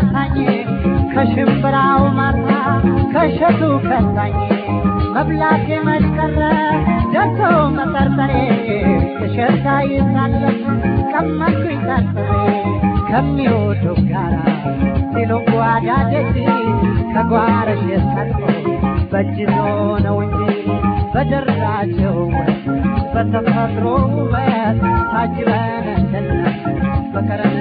ረታኝ ከሽምብራው ማርታ ከሸቱ ከሳኝ መብላቴ መሽቀረ ደርሶ መጠርጠሬ ከሸታ ይሳለፍ ቀመኩኝ ጠርጥሬ ከሚወዱ ጋራ ሲሉ ጓዳ ደጅ ከጓረሽ የሰልፎ በእጅዞ ነው እንጂ በደራቸው በተፈጥሮ ውበት ታጅበን እንድናስ በከረ